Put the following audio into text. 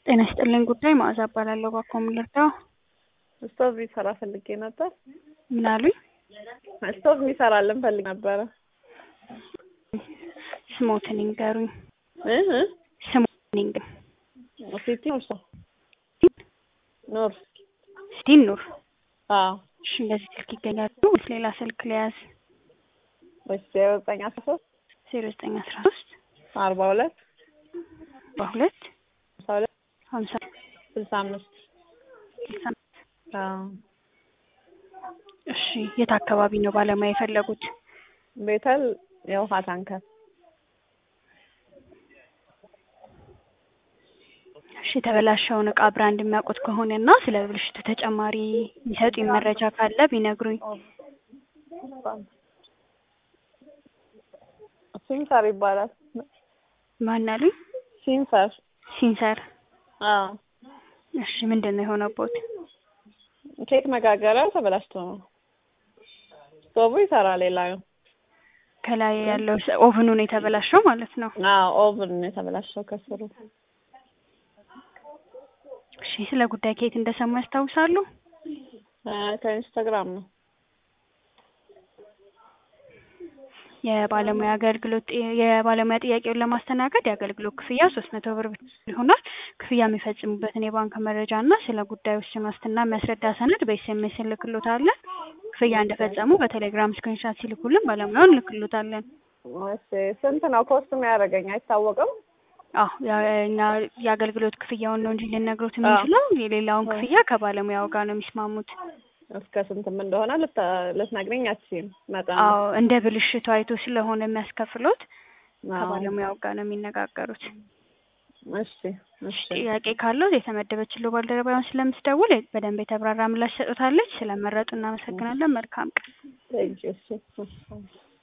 ጤና ይስጥልኝ ጉዳይ መዓዛ እባላለሁ። እባክዎ ምን ልርዳው? ስቶቭ የሚሰራ ፈልጌ ነበር። ምን አሉኝ? ስቶቭ የሚሰራልን ፈልግ ነበረ። ስሞትን ይንገሩኝ። እ እ ስሞትን ይንገሩኝ። ሲቲ ኑር ሰው ኑር ስቲን ኑር። አዎ እሺ፣ እንደዚህ ስልክ ይገኛሉ ወይስ ሌላ ስልክ ሊያዝ? ወይስ ዜሮ ዘጠኝ አስራ ሶስት ዜሮ ዘጠኝ አስራ ሶስት አርባ ሁለት በሁለት ሀምሳ ሁለት ሀምሳ ስልሳ አምስት ስልሳ አምስት አዎ እሺ፣ የት አካባቢ ነው ባለሙያ የፈለጉት? ቤተል የውሃ ታንከር እሺ፣ የተበላሸውን እቃ ብራንድ የሚያውቁት ከሆነ እና ስለ ብልሽቱ ተጨማሪ የሚሰጡኝ መረጃ ካለ ቢነግሩኝ። ሲንሰር ይባላል። ማን አሉኝ? ሲንሰር ሲንሰር። አዎ እሺ፣ ምንድን ነው የሆነቦት? ኬክ መጋገሪያው ተበላሽቶ ነው። ስቶቡ ይሰራል። ሌላው ከላይ ያለው ስ- ኦቭኑ ነው የተበላሸው ማለት ነው። አዎ ኦቭን ነው የተበላሸው ከስሩ። እሺ፣ ስለ ጉዳይ ከየት እንደሰሙ ያስታውሳሉ? አ፣ ከኢንስታግራም ነው። የባለሙያ አገልግሎት የባለሙያ ጥያቄውን ለማስተናገድ የአገልግሎት ክፍያ ሶስት መቶ ብር ብቻ ይሆናል። ክፍያ የሚፈጽሙበትን የባንክ መረጃ እና ስለ ጉዳዩ ውስን ዋስትና የሚያስረዳ ሰነድ በኤስኤምኤስ እንልክሎታለን። ክፍያ እንደፈጸሙ በቴሌግራም ስክሪንሻት ሲልኩልን ባለሙያውን እንልክሎታለን። እሺ ስንት ነው ኮስት የሚያደርገኝ አይታወቅም። አዎ ያ- እኛ የአገልግሎት ክፍያውን ነው እንጂ ልነግሮት የምንችለው የሌላውን ክፍያ ከባለሙያው ጋር ነው የሚስማሙት። እስከ ስንትም እንደሆነ ልታ- ልትነግሪኝ አትችይም መጠን? አዎ እንደ ብልሽቱ አይቶ ስለሆነ የሚያስከፍሎት አዎ። ከባለሙያው ጋር ነው የሚነጋገሩት። እሺ እሺ ጥያቄ ካለው የተመደበችለው ባልደረባውን ስለምትደውል በደንብ የተብራራ ምላሽ ሰጡታለች። ስለመረጡ እናመሰግናለን። መልካም ቀን። ቴንኪው እሺ እሺ